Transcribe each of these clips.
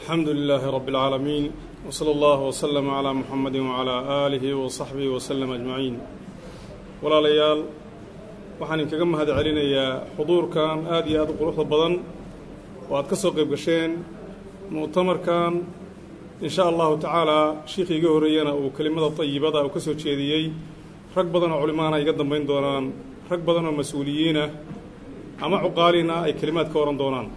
alxamdu lilaahi rabi اlcaalamiin wsala allahu wslama calaa muxamadi wacalaa aalihi wa saxbihi waslem ajmaciin walaalayaal waxaan idinkaga mahad celinayaa xuduurkan aad iyo aad u quruxda badan oo aad ka soo qayb gasheen mu'tamarkan in sha allahu tacaalaa shiikhii iga horreeyana uu kelimada tayibada uu ka soo jeediyey rag badan oo culimaana iga dambayn doonaan rag badan oo mas-uuliyiinah ama cuqaaliina ay kelimaad ka ohan doonaan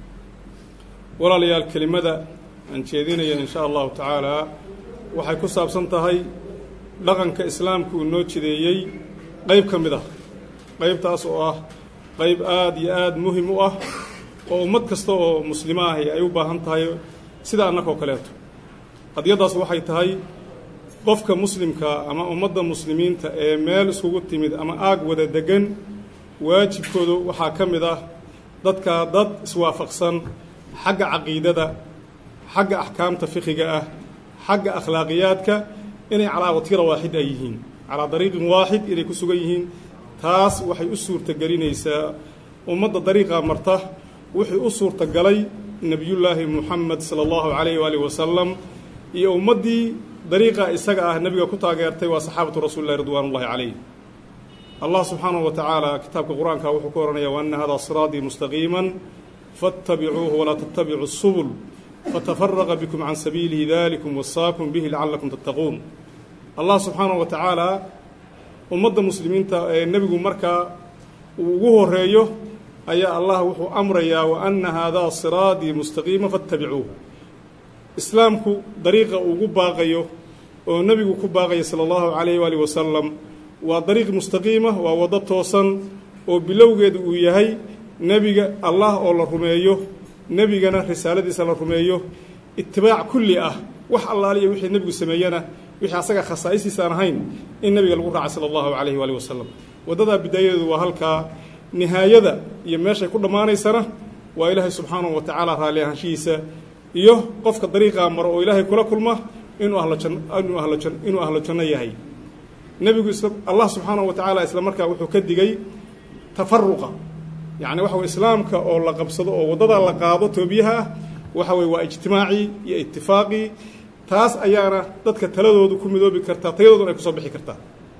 walaalayaal kelimada aan jeedinaya in sha allahu tacaalaa waxay ku saabsan tahay dhaqanka islaamku uu noo jideeyey qayb ka mid ah qaybtaas oo ah qayb aad iyo aad muhim u ah oo ummad kasta oo muslimo ahi ay u baahan tahay sida annakoo kaleeto qadiyaddaas waxay tahay qofka muslimka ama ummadda muslimiinta ee meel iskugu timid ama aag wada degan waajibkoodu waxaa ka mid ah dadkaa dad iswaafaqsan xagga caqiidada xagga axkaamta fiqiga ah xagga akhlaaqiyaadka inay calaa watira waaxid ay yihiin calaa dariiqin waaxid inay ku sugan yihiin taas waxay u suurtagelinaysaa ummadda dariiqaa marta wixii u suurtagalay nebiyullaahi muxamed sala allahu calayh waalihi wasalam iyo ummaddii dariiqa isaga ah nebiga ku taageertay waa saxaabatu rasuulillahi ridwaanullahi calayh allah subxaanahu wa tacaala kitaabka qur-aanka wuxuu ku ohanaya wa anna hadaa siraatii mustaqiiman faاtabicuuhu walaa tattabicu subul fatafaraqa bikum can sabiilihi dalikum wasaakum bihi lacalakum tattaquun allah subxaanahu wa tacaala ummadda muslimiinta ee nebigu markaa uu ugu horeeyo ayaa allah wuxuu amrayaa wa anna haadaa siraatii mustaqiima faاtabicuuh islaamku dariiqa uu ugu baaqayo oo nebigu ku baaqaya sala allahu calayh waalihi wasalam waa dariiq mustaqiima waa waddo toosan oo bilowgeedu uu yahay nebiga allah oo la rumeeyo nebigana risaaladiisa la rumeeyo itibaac kulli ah wax allaaliya wixii nebigu sameeyena wixii asaga khasaa'istiisaan ahayn in nebiga lagu raaca sala allahu calayhi waalihi wasalam waddadaa bidaayadeedu waa halkaa nihaayada iyo meeshay ku dhammaanaysana waa ilaahay subxaanahu wa tacaala raalli ahaanshihiisa iyo qofka dariiqaa maro oo ilaahay kula kulma inuu ahlo jan inuu ahlo jan inuu ahlo janno yahay nebigu isla allah subxaanahu wa tacaala isla markaa wuxuu ka digay tafaruqa yacni waxa weye islaamka oo la qabsado oo waddadaa la qaado toobiyaha ah waxa weye waa ijtimaacii iyo itifaaqii taas ayaana dadka taladoodu ku midoobi kartaa tayadooduna ay kusoo bixi kartaa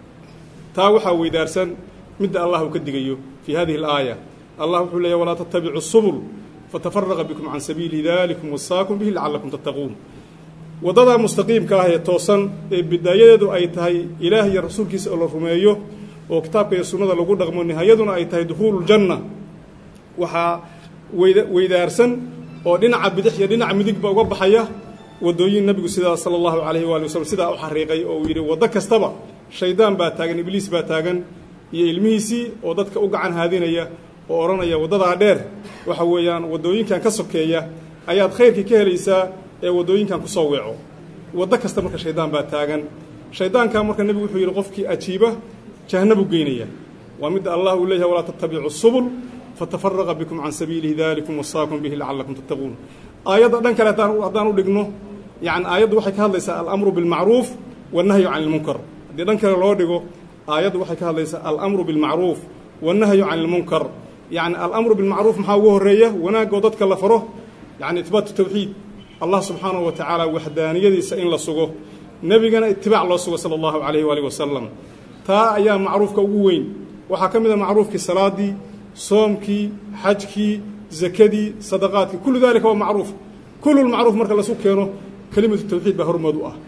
taa waxaa weydaarsan midda allah uu ka digayo fii hadihi alaaya allah wuxuu leeyahy walaa tattabicu subul fatafaraqa bikum can sabiili dalikum wasaakum bihi lacalakum tattaquun waddadaa mustaqiimka ah ee toosan ee bidaayadeedu ay tahay ilaah iyo rasuulkiisa oo la rumeeyo oo kitaabka iyo sunnada lagu dhaqmo nihaayaduna ay tahay dukhuululjanna waxaa weyda weydaarsan oo dhinaca bidix iyo dhinaca midigba uga baxaya waddooyin nebigu sidaa sala allahu calayhi waali wasalam sidaa u xariiqay oo uu yidhi waddo kastaba shaydaan baa taagan ibliis baa taagan iyo ilmihiisii oo dadka u gacan haadinaya oo odhanaya waddadaa dheer waxa weeyaan waddooyinkan ka sokeeya ayaad khayrkii ka helaysaa ee waddooyinkan ku soo weeco waddo kasta marka shaydaan baa taagan shaydaankaa marka nebigu wuxuu yidhi qofkii ajiiba jahanabuu geynaya waa midda allah uu leeyahay walaa tattabicu subul fatafaraqa bikum can sabiilihi dalikum wasaakum bihi lacalakum tattaquun aayadda dhan kale haddaan u dhigno yani aayaddu waxay ka hadlaysaa alamru bilmacruuf wannahyu can ilmunkar haddii dhan kale loo dhigo aayaddu waxay ka hadlaysaa alamru bilmacruuf wannahyu can ilmunkar yani alamru bilmacruuf maxaa ugu horeeya wanaagoo dadka la faro yani itbaatu tawxiid allah subxaanahu wa tacaala waxdaaniyadiisa in la sugo nebigana itibaac loo sugo sala allahu calayhi waalihi wasalam taa ayaa macruufka ugu weyn waxaa ka mid a macruufkii salaadii soomkii xajkii zakadii sadaqaadkii kullu dalika waa macruuf kullulmacruuf marka lasu keeno kelimatu tawxiid baa hormood u ah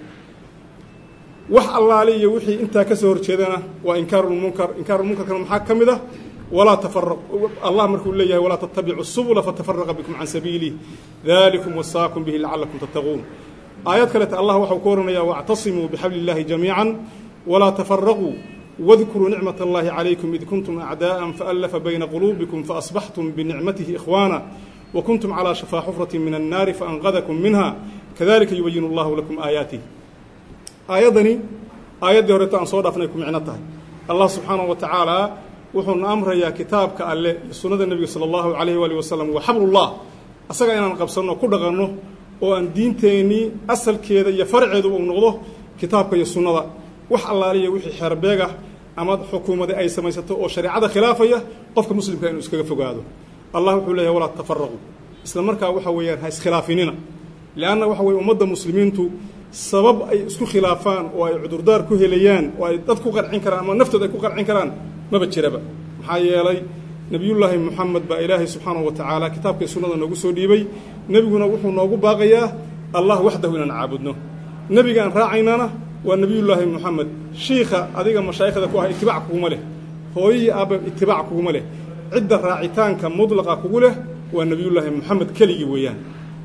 wax allaali iyo wixii intaa ka soo horjeedana waa inkaarulmunkar inkaarulmunkarkana maxaa ka mid ah walaa tafaraq allah markuu leeyahay walaa tattabicu subula fatafaraqa bikum can sabiilih dalikum wasaakum bihi lacalakum tattaquun aayad kaleta allah waxau ku ohanaya wactasimuu bixabli illahi jamiica walaa tafaraquu wadkuruu nicmat allahi calaykum id kuntum acdaءa faallafa bayna quluubikum faasbaxtum binicmatihi ikhwaana wa kuntum calىa shafaa xufrati min annaari faanqadakum minha kadalika yubayin allahu lakum aayaatih aayaddani aayaddii horeeto aan soo dhaafnay ku micno tahay allah subxaanahu wa tacaala wuxuuna amrayaa kitaabka alle iyo sunnada nebiga sala allahu calayhi waali wasalam wa xablullah asaga inaan qabsanno ku dhaqanno oo aan diinteennii asalkeeda iyo farceedu uu noqdo kitaabka iyo sunnada wax allaaliya wixii xeerbeeg ah ama xukuumadi ay samaysato oo shareecada khilaafaya qofka muslimka inuu iskaga fogaado allah wuxuu leeyahy walaa tafaraqu isla markaa waxa weeyaan ha iskhilaafinina lianna waxa weye ummadda muslimiintu sabab ay isku khilaafaan oo ay cudurdaar ku helayaan oo ay dad ku qancin karaan ama naftooda ay ku qancin karaan maba jiraba maxaa yeelay nebiyullaahi moxamed baa ilaahay subxaanahu wa tacaala kitaabkai sunnada noogu soo dhiibay nebiguna wuxuu noogu baaqayaa allah waxdahu inaan caabudno nebiga aan raacaynana waa nebiyullaahi moxamed shiikha adiga mashaayikhda ku ah itibaac kuguma leh hooyihii aabba itibaac kuguma leh cidda raacitaanka mudlaqa kugu leh waa nebiyullaahi moxamed keligii weeyaan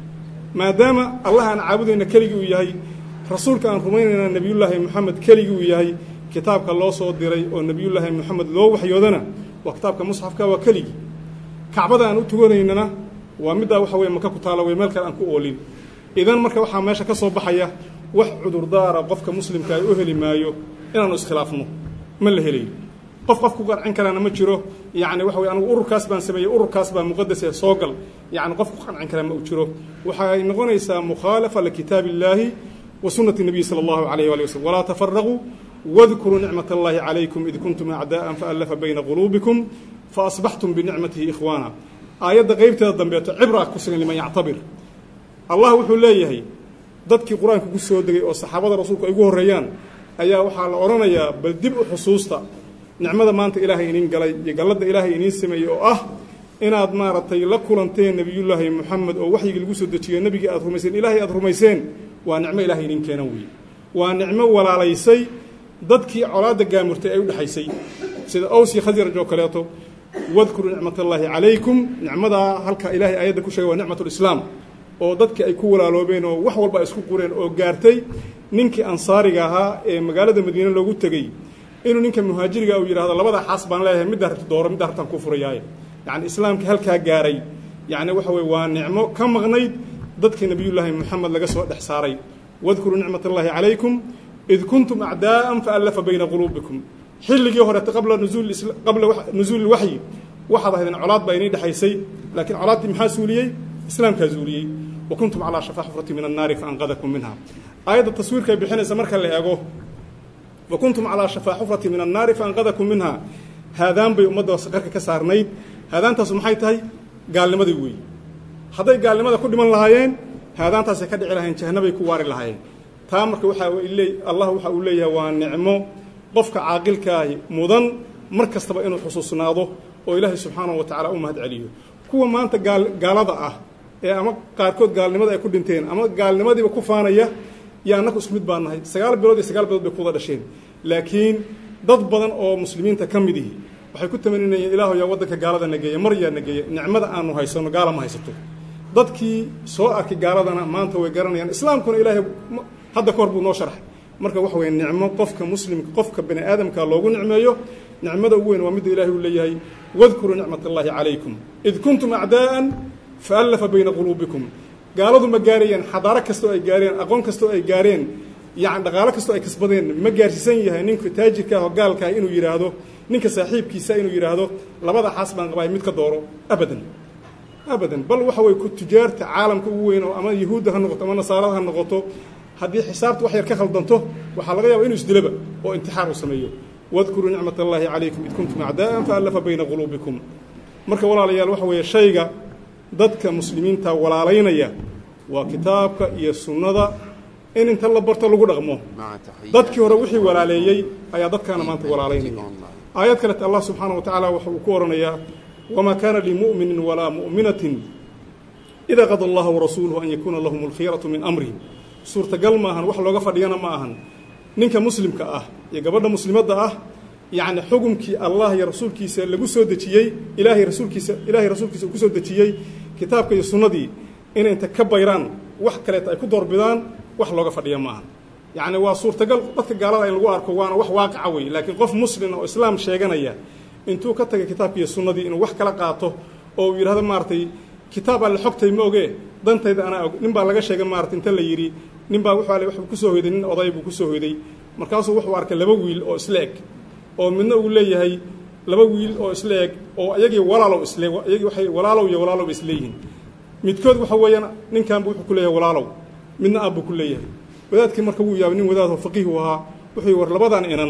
maadaama allah aan caabudayna keligii uu yahay rasuulka aan rumaynayna nebiyullaahi moxamed keligii uu yahay kitaabka loo soo diray oo nebiyullaahi moxamed loo waxyoodana waa kitaabka musxafka waa keligii kacbada aan u tuganaynana waa middaa waxa weye maka ku taala wey meel kale aan ku oolin idan marka waxaa meesha ka soo baxaya wax cudurdaara qofka muslimka ay u heli maayo inaanu iskhilaafno ma la helayo qof qof ku qancin karaana ma jiro yacni waxa weye anigu ururkaas baan sameeyey ururkaas baa muqadas ee soo gal yacni qof ku qancin karaa ma u jiro waxay noqonaysaa mukhaalafa likitaabi illaahi wa sunnati nabiyi sala allahu alayh waali waslm walaa tafaraquu wadkuruu nicmat allahi calaykum id kuntum acdaa'an faallafa bayna quluubikum faasbaxtum binicmatihi ikhwaana aayadda qeybteeda dambeeto cibraa ku sugan liman yactabir allah wuxuu leeyahay dadkii qur-aanka ku soo degay oo saxaabada rasuulku ay ugu horreeyaan ayaa waxaa la odhanayaa bal dib u xusuusta nicmada maanta ilaahay iniin galay iyo galladda ilaahay iniin sameeyey oo ah inaad maaragtay la kulanteen nebiyullaahi moxamed oo waxyigii lagu soo dejiyo nebigii aad rumayseen ilaahay aad rumayseen waa nicmo ilahay iniin keenan weeye waa nicmo walaalaysay dadkii colaadda gaamurtay ay u dhexaysay sida aws iyo khasraj oo kaleeto wadkuruu nicmat allaahi calaykum nicmadaa halka ilaahay aayadda ku sheegay waa nicmatulislaam oo dadkii ay ku walaaloobeen oo wax walba ay isku qureen oo gaartay ninkii ansaariga ahaa ee magaalada madiine loogu tegey inuu ninka muhaajiriga uu yidhahdo labada xaas baan leeyahay middaa rabta dooro middaa rabtaan kuu furayaaye yacni islaamkii halkaa gaaray yacni waxa weye waa nicmo ka maqnayd dadkii nebiyullaahi moxamed laga soo dhex saaray wadkuruu nicmat allaahi calaykum id kuntum acdaa'an faallafa bayna quluubikum xilligii horeeta qabla qabla nusuuli waxyi waxaad ahaydeen colaad baa inii dhexaysay laakiin colaaddii maxaa suuliyey islaamkaa zuuliyey wa kuntum calaa shafaa xufrati min annaari faanqadakum minha aayadda taswiirkay bixinaysa marka la eego wa kuntum calaa shafaa xufrati min annaari faanqadakum minha haadaan bay ummadda qarka ka saarnayd haadaantaasu maxay tahay gaalnimadii weeye hadday gaalnimada ku dhiman lahaayeen haadaantaasay ka dhici lahayeen jahanabay ku waari lahaayeen taa marka waxaa le allah waxa uu leeyahay waa nicmo qofka caaqilkaahi mudan mar kastaba inuu xusuusnaado oo ilaahay subxaanahu wa tacala u mahad celiyo kuwa maanta gaal gaalada ah ee ama qaarkood gaalnimada ay ku dhinteen ama gaalnimadiiba ku faanaya yo annaku isku mid baan nahay sagaal bilood iyo sagaal bilood bay kuwada dhasheen laakiin dad badan oo muslimiinta ka mid ihi waxay ku tamaninayeen ilaahu yaa waddanka gaalada nageeya mar yaa nageeya nicmada aanu haysano gaala ma haysato dadkii soo arkay gaaladana maanta way garanayaan islaamkuna ilaahay hadda ka hor buu noo sharxay marka waxa weye nicmo qofka muslimka qofka bani aadamka loogu nicmeeyo nicmada ugu weyn waa midda ilahay uu leeyahay wadkuruu nicmat allaahi calaykum id kuntum acdaa'an faallafa bayna quluubikum gaaladu ma gaarayeen xadaaro kastoo ay gaareen aqoon kastoo ay gaareen yani dhaqaalo kastoo ay kasbadeen ma gaarsiisan yahay ninka taajirka ah oo gaalka ah inuu yidhaahdo ninka saaxiibkiisa inuu yidhaahdo labada xaas baan qabaay mid ka dooro abadan abadan bal waxa weye ku tujaarta caalamka ugu weyn oo ama yahuudda ha noqoto ama nasaarada ha noqoto haddii xisaabta wax yar ka khaldanto waxaa laga yaaba inuu isdilaba oo intixaar uu sameeyo wadkuruu nicmat allaahi calaykum id kuntum acdaa'an faallafa bayna quluubikum marka walaalayaal waxa weeye shayga dadka muslimiinta walaalaynaya waa kitaabka iyo sunnada in inta la barto lagu dhaqmo dadkii hore wixii walaaleeyey ayaa dadkaana maanta walaalaynaya aayad kalete allah subxaana wa tacaala waxa uu ku odhanayaa wamaa kaana limu'minin walaa mu'minatin idaa qada allaha warasuuluhu an yakuuna lahum alkhiyaratu min amrihim suurtagal maahan wax looga fadhiyana ma ahan ninka muslimka ah iyo gabadha muslimadda ah yacni xukumkii allah iyo rasuulkiisa lagu soo dejiyey ilaahay rasuulkiisa ilaahay rasuulkiisa uu ku soo dejiyey kitaabka iyo sunnadii inay inta ka bayraan wax kaleeta ay ku doorbidaan wax looga fadhiya ma ahan yacni waa suurtagal dadka gaalada in lagu arko waana wax waaqica wey laakiin qof muslima oo islaam sheeganaya intuu ka tagay kitaabki iyo sunnadii inuu wax kala qaato oo uu yidhahdo maaragtay kitaab alle xogtay ma ogee dantayda anaa og nin baa laga sheegay maarata inta la yidhi nin baa wuxuu ale waxbuu kusoo hoyday nin oday buu kusoo hoyday markaasuu wuxuu arkay laba wiil oo isla eg oo midna uu leeyahay laba wiil oo isla eg oo iyagii walaalow isle iyagii waxay walaalow iyo walaalow ba isleeyihiin midkood waxa weeyaan ninkanbu wuxuu ku leeyahay walaalow midna aabbuu ku leeyahay wadaadkii marka wuu yaabay nin wadaadoo faqiihu ahaa wuxuu war labadan inan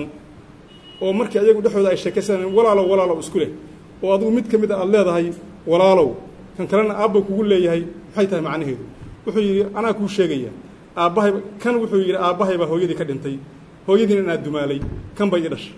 oo markii ayagu dhexdooda ay sheekaysaneen walaalow walaalow isku leh oo adigu mid ka mid a aada leedahay walaalow kan kalena aabba kugu leeyahay maxay tahay macnaheedu wuxuu yidhi anaa kuu sheegaya aabbahay kan wuxuu yidhi aabbahay baa hooyadii ka dhintay hooyadiina inaad dumaalay kan bay ii dhashay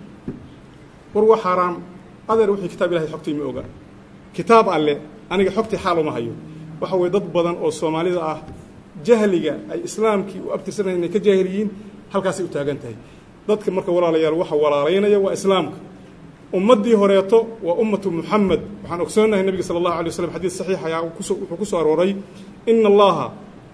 war waa xaaraam adeer wixii kitaab ilahay xogtii ma oga kitaab alle aniga xogtii xaal uma hayo waxa weye dad badan oo soomaalida ah jahliga ay islaamkii u abtirsanayen inay ka jaahil yihiin halkaasay u taagan tahay dadka marka walaalayaal waxa walaalaynaya waa islaamka ummaddii horeeto waa ummatu muxamed waxaan ogsoonahay nebiga sala allahu alay waslam xadiis saxiix ayaa wuxuu ku soo arooray ina allaha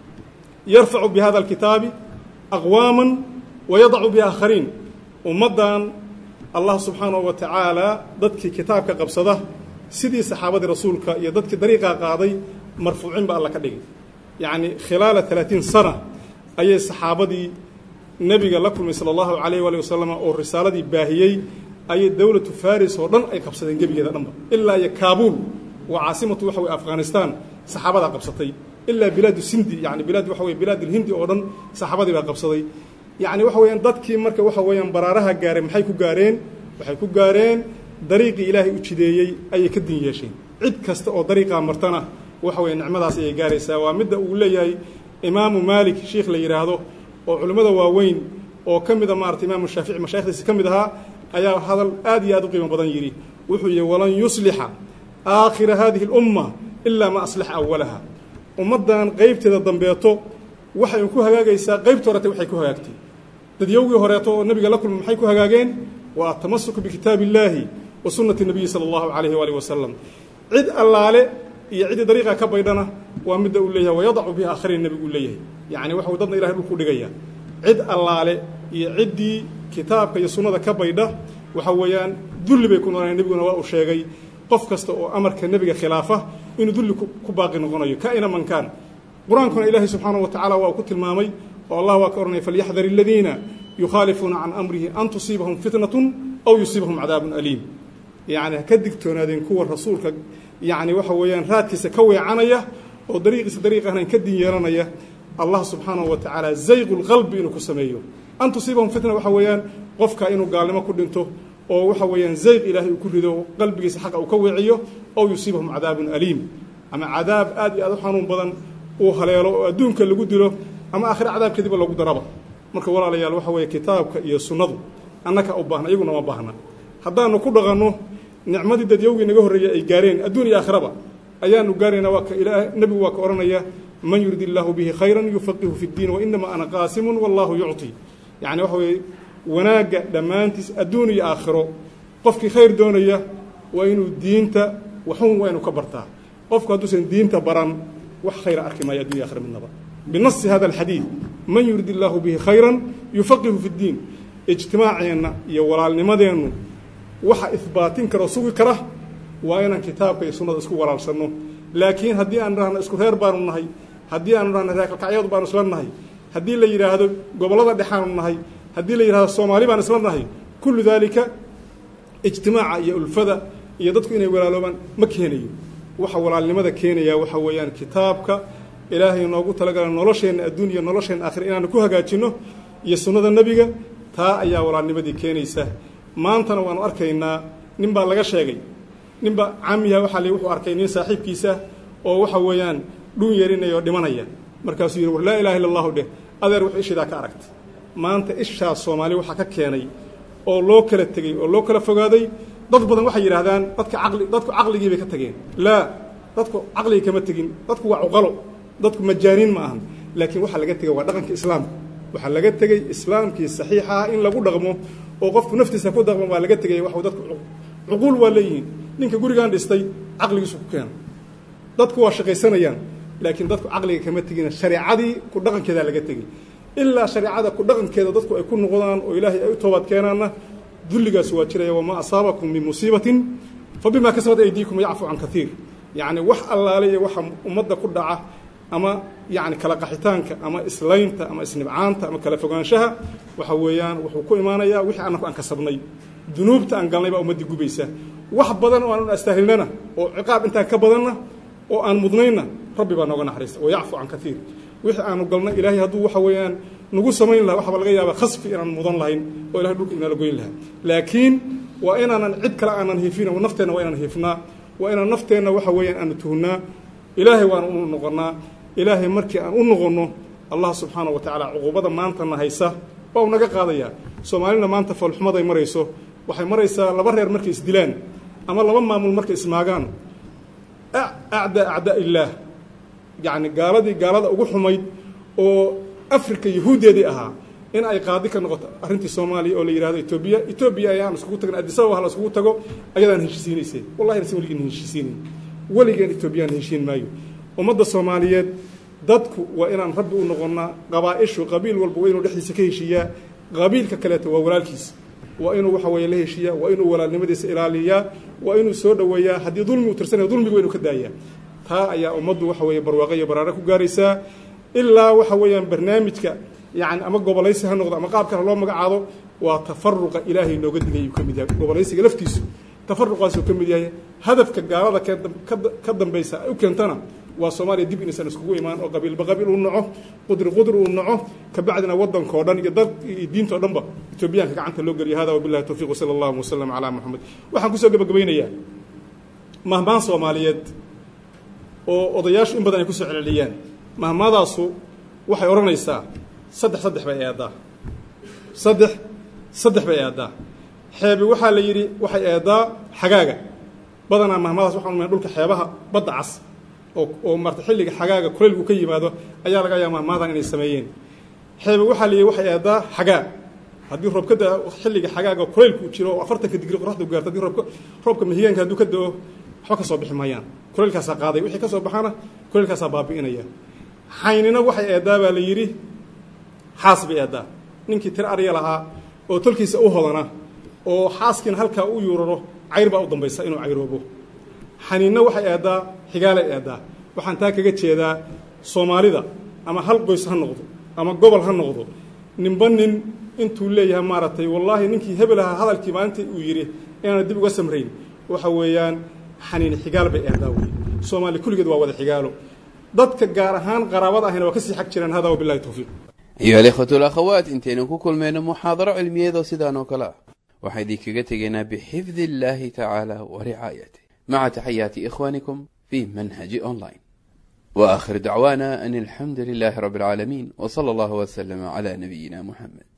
yarfacu bi hada alkitaabi aqwaama wa yadacu biaakhariin ummaddan allah subxaanahu wa tacaala dadkii kitaabka qabsada sidii saxaabadii rasuulka iyo dadkii dariiqaa qaaday marfuucin ba alla ka dhigay yacni khilaala alaatiin sana ayay saxaabadii nebiga la kulmay sala allahu calayh waali wasalam oo risaaladii baahiyey ayay dowlatu faris oo dhan ay qabsadeen gebigeeda dhanba ilaa iyo kaabuul waa caasimatu waxa weye afghanistan saxaabadaa qabsatay ilaa bilaadu sindi yani bilaad waxa weye bilaad ilhindi oo dhan saxaabadii baa qabsaday yacni waxa weeyaan dadkii marka waxa weeyaan baraaraha gaareen maxay ku gaareen waxay ku gaareen dariiqii ilaahay u jideeyey ayay ka din yeesheen cid kasta oo dariiqaa martana waxa weeye nicmadaas ayay gaaraysaa waa midda uu leeyahay imaamu maalik sheikh la yidhaahdo oo culimmada waaweyn oo ka mida maarata imaamu shaafici mashayikhdiisi ka mid ahaa ayaa hadal aad iyo aad u qiimo badan yidhi wuxuu yihi walan yuslixa aakhira hadihi اlumma ilaa ma aslaxa awalaha ummaddan qaybteeda dambeeto waxay ku hagaagaysaa qaybta horete waxay ku hagaagtay dadyowgii horeeto oo nebiga la kulma maxay ku hagaageen waa atamasuku bikitaabi illaahi wa sunnati nabiyi sala allahu calayhi waalihi wasalam cid allaale iyo ciddii dariiqa ka baydhana waa midda uu leeyahay wayadacu biha akhriin nebigu uu leeyahay yacni waxa dadna ilahay dhulku dhigaya cid allaale iyo ciddii kitaabka iyo sunnada ka baydha waxa weeyaan dulli bay ku noqonaya nebiguna waa uu sheegay qof kasta oo amarka nebiga khilaafa inuu dulli ku baaqi noqonayo kaina man kaan qur-aankuna ilaahay subxaanahu wa tacala waa uu ku tilmaamay oo allah waa ka odhanaya falyaxdar aladiina yukhaalifuuna can amrihi an tusiibahum fitnatun aw yusiibahum cadaabun aliim yacni ha ka digtoonaadeen kuwa rasuulka yacni waxa weeyaan raadkiisa ka weecanaya oo dariiqiisa dariiq ahnayn ka din yeelanaya allah subxaanahu wa tacaala zayqu lqalbi inuu ku sameeyo an tusiibahum fitna waxa weeyaan qofka inuu gaalnimo ku dhinto oo waxa weeyaan zayq ilaahay uu ku rido qalbigiisa xaqa uu ka weeciyo ow yusiibahum cadaabun aliim ama cadaab aad iyo aad u xanuun badan uu haleelo oo adduunka lagu dilo ama aakhire cadaabkeediba lagu daraba marka walaalayaal waxa weeye kitaabka iyo sunnadu annaka u baahna iyaguna ma baahna haddaanu ku dhaqanno nicmadii dadyowgii naga horreeyey ay gaareen adduun iyo aakhiraba ayaanu gaaraynaa waa ka ilaa nebigu waa ka odhanaya man yurid illaahu bihi khayran yufaqihu fi ddiin wainama ana qaasimun wallahu yucطi yacni waxa weeye wanaagga dhammaantiis adduun iyo aakhiro qofkii khayr doonaya waa inuu diinta waxun waa inuu ka bartaa qofku hadduusan diinta baran wax khayra arki maayo addunya akhira midnaba binasi hada alxadiid man yurid illaahu bihi khayran yufaqihu fi ddiin ijtimaaceenna iyo walaalnimadeennu waxa ihbaatin kara oo sugi kara waa inaan kitaabka iyo sunnada isku walaalsanno laakiin haddii aan dhahno isku reer baanu nahay haddii aanu dhahno reerkalkacyadu baanu isla nahay haddii la yidhaahdo gobollada dhexaanu nahay haddii la yidhahdo soomaali baan isla nahay kullu daalika ijtimaaca iyo ulfada iyo dadku inay walaaloobaan ma keenayo waxa walaalnimada keenaya waxa weeyaan kitaabka ilaahay noogu talagala nolosheenna adduun iyo nolosheenna aakhira inaanu ku hagaajinno iyo sunnada nebiga taa ayaa walaalnimadii keenaysa maantana waanu arkaynaa nin baa laga sheegay ninba caamiha waxaa li wuxuu arkay nin saaxiibkiisa oo waxa weeyaan dhuun yeerinaya oo dhimanaya markaasuu yidhi war laa ilaha illa allahu dheh adeer wuxuu ishidaa ka aragtay maanta ishaas soomaali waxaa ka keenay oo loo kala tegey oo loo kala fogaaday dad badan waxay yidhaahdaan dadka caqli dadku caqligii bay ka tageen laa dadku caqligii kama tegin dadku waa cuqalo dadku majaaniin ma ahan laakiin waxaa laga tegay waa dhaqanka islaamka waxaa laga tegey islaamkii saxiixa ah in lagu dhaqmo oo qofku naftiisa ku dhaqmo waa laga tegay wax dadku cuquul waa leeyihiin ninka gurigan dhistay caqligiisu ku keena dadku waa shaqaysanayaan laakiin dadku caqliga kama tegina shareecadii ku dhaqankeedaa laga tegey ilaa shareecada ku dhaqankeeda dadku ay ku noqdaan oo ilaahay ay u toobaad keenaanna dulligaas waa jiraya wamaa asaabakum min musiibatin fa bimaa kasabat aydiikum yacfu can kaiir yacni wax allaale iyo waxa ummadda ku dhaca ama yacni kala qaxitaanka ama islaynta ama isnibcaanta ama kala fogaanshaha waxa weeyaan wuxuu ku imaanayaa wixii annaku aan kasabnay dunuubta aan galnay baa ummaddii gubaysa wax badan oo aan astaahilnana oo ciqaab intaan ka badanna oo aan mudnaynna rabbi baa nooga naxariista wa yacfu can kaiir wixii aanu galna ilaahay hadduu waxa weeyaan nagu samayn laha waxaaba laga yaabaa khasfi inaan mudan lahayn oo ilahay dhulka inala goyn lahaa laakiin waa inaanan cid kale aanan hiifin nafteenna waa inaan hiifnaa waa inaan nafteenna waxa weeyaan aanu tuhunnaa ilaahay waana unu noqonnaa ilaahay markii aan u noqonno allah subxaana wa tacaala cuquubada maantana haysa waa u naga qaadayaa soomaalina maanta foolxumaday marayso waxay maraysaa laba reer markay isdilaan ama laba maamul markay ismaagaan acdaa acdaa illaah yacni gaaladii gaalada ugu xumayd oo africa yahuuddeedii ahaa in ay qaadi ka noqoto arrintii soomaaliya oo la yihahdo etoobiya etoobiya ayaan iskugu tagin adisababa hala iskugu tago ayadaan heshiisiinaysay wallahi nase weligeen heshiisiinayn weligeen etoobiyaan heshiin maayo ummadda soomaaliyeed dadku waa inaan rabbi u noqonnaa qabaa-ishu qabiil walba waa inuu dhexdiisa ka heshiiyaa qabiilka kaleeto waa walaalkiis waa inuu waxa weeye la heshiiyaa waa inuu walaalnimadiisa ilaaliyaa waa inuu soo dhoweeyaa haddii dulmi uu tirsanaya dulmiga waa inuu ka daayaa taa ayaa ummaddu waxa weeye barwaaqo iyo baraare ku gaaraysaa ilaa waxa weeyaan barnaamijka yacni ama gobolaysi ha noqdo ama qaab kale loo magacaabo waa tafaruqa ilaahay nooga digay ayuu ka mid yahay gobolaysiga laftiisu tafaruqaasuu ka mid yahay hadafka gaalada ka dambaysa ay u keentana waa soomaaliya dib inaysan iskugu imaan oo qabiilba qabiil uu naco qudri qudri uu naco kabacdina waddankao dhan iyo dad iyo diintao dhanba etoobiyaanka gacanta loo geliya hada wabillahi towfiiq wasala allahu wasalam calaa moxamed waxaan kusoo gebagabaynayaa mahmaan soomaaliyeed oo odayaashu in badan ay kusoo celceliyaan mahmaadaasu waxay odhanaysaa saddex saddex bay eedaa saddex saddex bay eedaa xeebi waxaa la yidhi waxay eedaa xagaaga badanaa mahmaadaas waxaan umayn dhulka xeebaha badda cas oo oo marata xilliga xagaaga kulaylku ka yimaado ayaa laga yaaba mahmaadan inay sameeyeen xeebi waxaa la yidhi waxay eedaa xagaa haddii roob ka da xilliga xagaaga kulaylku jiro oo afartanka digri qoraxdu gaarto haddii roobka roobka mahigaanka hadduu ka da-o waxba ka soo bixi maayaan kulaylkaasaa qaaday wixii ka soo baxana kulaylkaasaa baabi'inaya xaynina waxay eedaa baa la yidhi xaas bay eedaa ninkii tir arya lahaa oo tolkiisa u hodana oo xaaskiina halkaa u yuuraro cayr baa u dambaysa inuu cayroobo xaniinna waxay eedaa xigaalay eedaa waxaan taa kaga jeedaa soomaalida ama hal qoys ha noqdo ama gobol ha noqdo ninba nin intuu leeyahay maaragtay wallaahi ninkii hebel ahaa hadalkii maalintii uu yidhi inaana dib uga samrayn waxa weeyaan xaniin xigaal bay eedaa wey soomaali kulligeed waa wada xigaalo dadka gaar ahaan qaraabada ahina waa kasii xag jiraan hada wabilahi towfiiq ayuha alikhwatu alakhawaat intaynu ku kulmayno muxaadaro cilmiyeedoo sidaan oo kale ah waxaa idinkaga tegaynaa bixifdi illaahi tacaala wa ricaayatih maca taxayaati ikhwaanikum fi manhaji online wa akhir dacwaana an alxamdu lilaahi rabbi alcaalamiin w sala allahu waslama cala nabiyina muxamed